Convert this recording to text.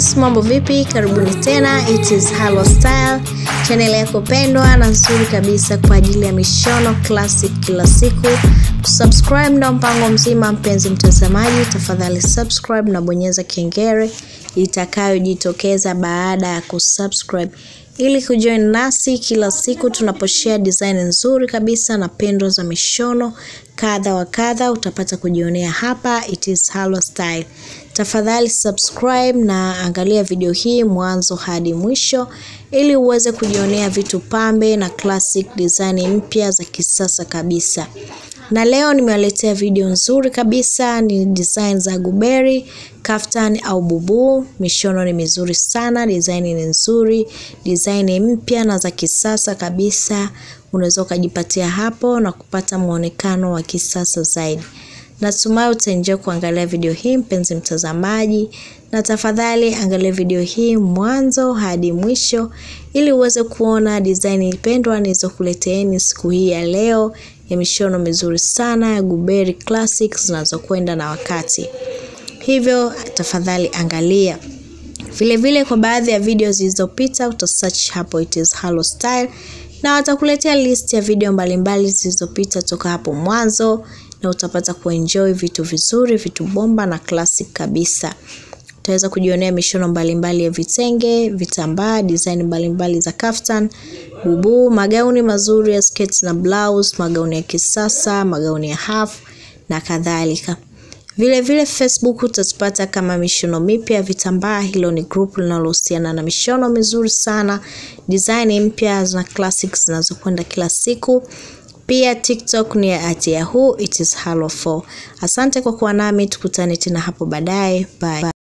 guys, mambo vipi? Karibuni tena, it is Halo Style, channel yako pendwa na nzuri kabisa kwa ajili ya mishono classic kila siku. Kusubscribe ndo mpango mzima, mpenzi mtazamaji, tafadhali subscribe na bonyeza kengele itakayojitokeza baada ya kusubscribe ili kujoin nasi kila siku tunaposhare design nzuri kabisa na pendo za mishono kadha wa kadha, utapata kujionea hapa. It is Halo Style. Tafadhali subscribe na angalia video hii mwanzo hadi mwisho ili uweze kujionea vitu pambe na classic design mpya za kisasa kabisa. Na leo nimewaletea video nzuri kabisa, ni design za guberi, kaftan au bubu. Mishono ni mizuri sana, design ni nzuri, design mpya na za kisasa kabisa. Unaweza ukajipatia hapo na kupata muonekano wa kisasa zaidi. Natumai utaenjoy kuangalia video hii mpenzi mtazamaji, na tafadhali angalia video hii mwanzo hadi mwisho ili uweze kuona design pendwa nilizokuleteeni siku hii ya leo ya mishono mizuri sana ya guberi classics zinazokwenda na wakati. Hivyo tafadhali angalia. Vile vile kwa baadhi ya video zilizopita utasearch hapo it is Halo Style na watakuletea list ya video mbalimbali zilizopita toka hapo mwanzo na utapata kuenjoy vitu vizuri, vitu bomba na classic kabisa. Utaweza kujionea mishono mbalimbali ya vitenge, vitambaa, design mbalimbali za kaftan, bubu, magauni mazuri ya sketi na blouse, magauni ya kisasa, magauni ya half na kadhalika. Vile vile Facebook utatupata kama mishono mipya ya vitambaa. Hilo ni group linalohusiana na mishono mizuri sana, design mpya na classics zinazokwenda kila siku. Pia TikTok ni at Yahoo, it is Halo 4. Asante kwa kuwa nami, tukutane tena hapo baadaye. Bye.